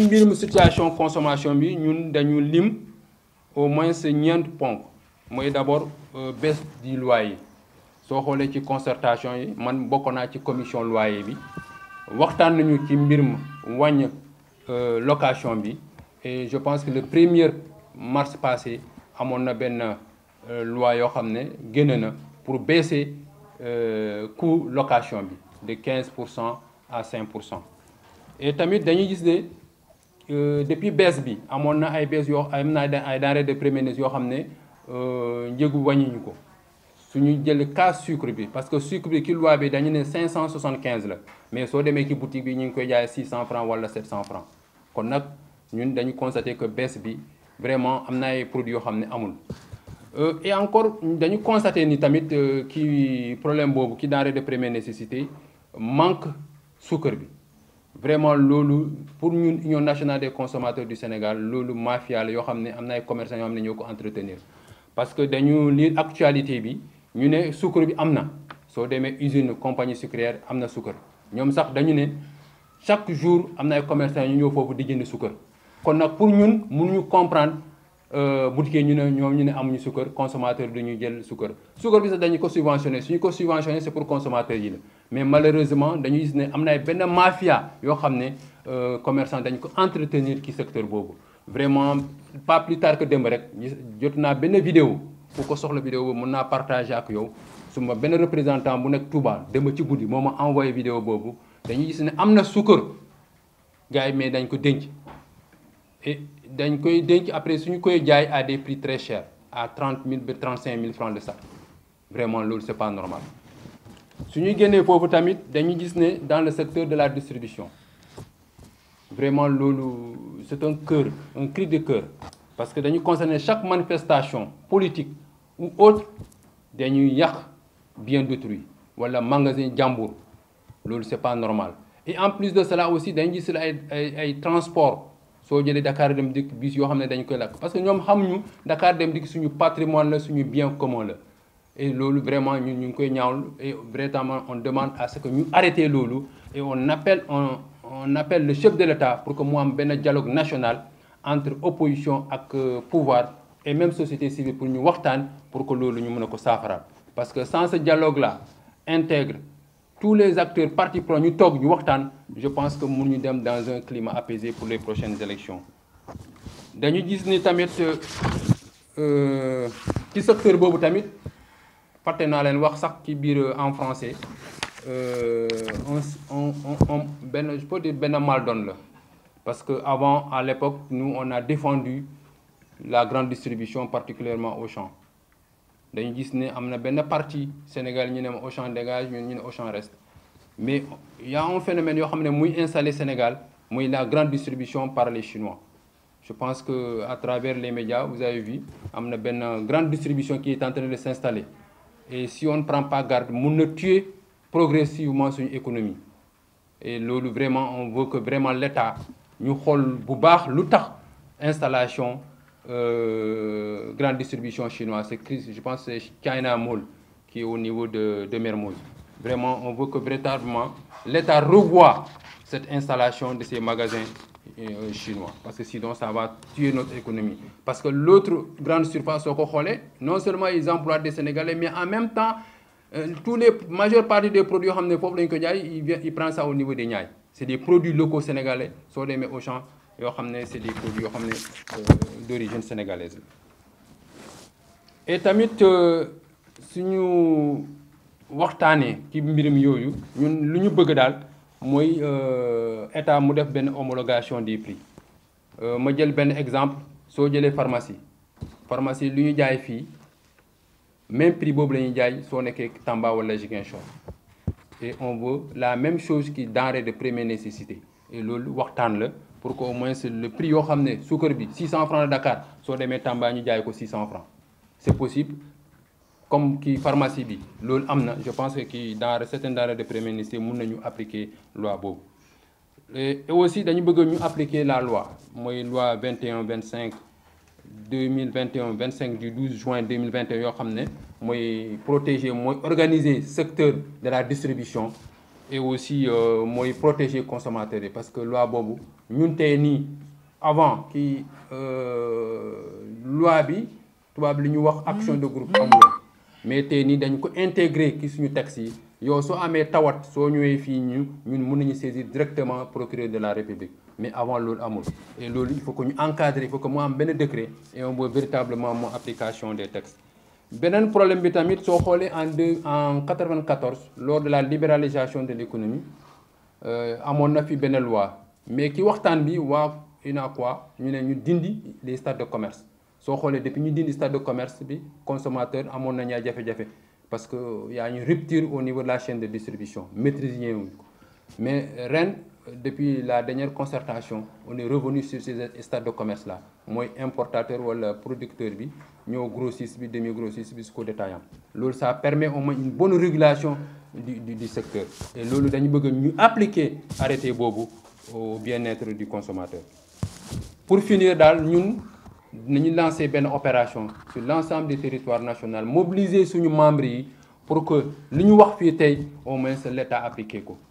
mbirum situation consommation bi ñun dañu lim au moins ñeent ponk mooy d'abord baisse du loyer soo xoolee ci concertation yi man bokk naa ci commission loyer bi waxtaan nañu ci mbirum wàññ location bi et je pense que le premier mars passé amoon na benn loi yoo xam ne génn na pour baisser coût location bi de 15 pour cent à 5 pour cent et tamit dañuy gis ne depuis baisse bi amoon na ay baisse yoo am na ay denrées de première nécessité yoo xam ne njëgu wàññiñu ko suñu jël cas sucre bi parce que sucre bi ki loi bi dañu ne 575 la mais soo demee ci boutique bi ñu ngi koy jaay 600 francs wala 700 francs kon nag ñun dañu constater que baisse bi vraiment am na ay produits yoo xam ne amul. et encore dañu constater ni tamit ki problème boobu ki denrée de première nécessité manque sucre bi vraiment loolu pour ñun union nationale des consommateurs du Sénégal loolu mafia la yoo xam ne am na ay commerçants yoo xam ne ñoo ko entretenir parce que dañu lire actualité bi ñu ne sucre bi am na soo demee usine compagnie sucrière am na sucre ñoom sax dañu ne chaque jour am na ay commerçants ñu ñëw foofu di jënd sucre kon nag pour ñun mënuñu comprendre boutique ñu ne ñoom ñu ne amuñu sucre consommateur du ñu jël sucre sucre bi sax dañu ko subventionné suñu ko subventionné c'est pour consommateur yi la mais malheureusement dañu gis ne am na ay benn mafia yoo xam ne commerçant dañu ko entretenir ci secteur boobu vraiment pas plus tard que démb rek jot naa benn vidéo ku ko soxla vidéo boobu mën naa partager ak yow su ma benn représentant bu nekk Touba démb ci guddi moo ma envoyé vidéo boobu dañuy gis ne am na sucre gars yi mais dañ ko denc et dañ koy denc après suñu koy jaay à des prix très chers à 30 000 ba 35 000 francs de sac vraiment loolu c'est pas normal suñuy génnee foofu tamit dañuy gis ne dans le secteur de la distribution vraiment loolu c'est un cœur un cri de cœur parce que dañu concerner chaque manifestation politique ou autre dañuy yàq bien d'autrui wala magasin jàmbur loolu c'est pas normal et en plus de cela aussi dañu gis ay ay ay transport soo jëlee Dakar dem dikk bis yoo xam ne dañu koy lakk parce que ñoom xamuñu Dakar dem dikk suñu patrimoine la suñu bien commun la et loolu vraiment ñun ñu ngi koy ñaawlu et vraiment on demande à ce que ñu arrêter loolu et on appelle on on appelle le chef de l'État pour que mu am benn dialogue national entre opposition ak pouvoir et même société civile pour ñu waxtaan pour que loolu ñu mën a ko saafaraal parce que sans ce dialogue là intègre tous les acteurs parties prenantes ñu toog ñu waxtaan je pense que mun ñu dem dans un climat apaisé pour les prochaines élections dañu gis ni tamit ci secteur boobu tamit fàtte naa leen wax sax ci biir en français on on on benn je peux dire benn mal donne la parce que avant à l'époque nous on a défendu la grande distribution particulièrement Auchan dañu gis ne am na benn partie Sénégal ñu ne ma Auchan dégage ñun ñu ne Auchan reste mais il y a un phénomène yoo xam ne muy installé Sénégal muy la grande distribution par les Chinois je pense que à travers les médias vous avez vu am na benn grande distribution qui est en train de s'installer et si on ne prend pas garde mun na tuer progressivement suñu économie et loolu vraiment on veut que vraiment l'État ñu xool bu baax lu tax installation euh, grande distribution chinoise c'est je pense c'est China Mall qui est au niveau de de Mermoz vraiment on veut que véritablement l'État revoie cette installation de ces magasins euh, chinois parce que sinon ça va tuer notre économie parce que l'autre grande surface soo ko xoolee non seulement ils emploient des Sénégalais mais en même temps euh, tous les majeure partie des produits yoo xam ne foofu lañu ko jaay il vient il prend ça au niveau des Niayes c'est des produits locaux sénégalais soo demee Auchan yoo xam ne c'est des produits yoo xam ne d'origine sénégalaise la et tamit suñu waxtaanee ci mbirum yooyu ñun lu ñu bëgg daal mooy état mu def benn homologation des prix ma jël benn exemple soo jëlee pharmacie pharmacie lu ñu jaay fii même prix boobu la ñuy jaay soo nekkee Tamba wala Ziguinchor et on veut la même chose qui denrée de première nécessité et loolu waxtaan la pour que au moins le prix yoo xam ne suukar bi 600 francs de Dakar soo demee Tamba ñu jaay ko 600 francs c'est possible comme kii pharmacie bi loolu am na je pense que kii dans certaines denrées de première nécessité mun nañu appliquer loi boobu et aussi dañu bëgg ñu appliquer la loi mooy loi 21 25 2021 25 du 12 juin 2021 yoo xam ne mooy protéger mooy organiser secteur de la distribution et aussi mooy protéger consommateurs yi parce que loi boobu ñun tey nii avant kii loi bi tubaab li ñu wax action de groupe amuloon mais tey nii dañ ko intégrer ki suñu texte yi yow soo amee tawat soo ñëwee fii ñu ñun mën nañu saisir directement procureur de la république mais avant loolu amul et loolu il faut que ñu encadrer il faut que mu am benn décret et on voit véritablement mo application des textes beneen problème bi tamit soo xoolee en deux en 94 lors de la libéralisation de l'économie amoon na fi benn loi mais ki waxtaan bi waa UNACOIS ñu ne ñu dindi les stades de commerce soo xoolee depuis ñu dindi stade de commerce bi consommateur amoon nañu ay jafe-jafe parce que y a une rupture au niveau de la chaîne de distribution maîtriser wuñ ko mais ren depuis la dernière concertation on est revenu sur ces stades de commerce là mooy importateur wala producteur bi ñëw grossiste bi demi grossiste bi jusqu'au détaillant loolu ça permet au moins une bonne régulation du du du secteur et loolu dañu bëgg ñu appliquer arrêté boobu au bien-être du consommateur pour finir daal ñun nañu lancer benn opération sur l'ensemble du territoire national mobiliser suñu membres yi pour que li ñu wax fii tey au moins l'État appliqué ko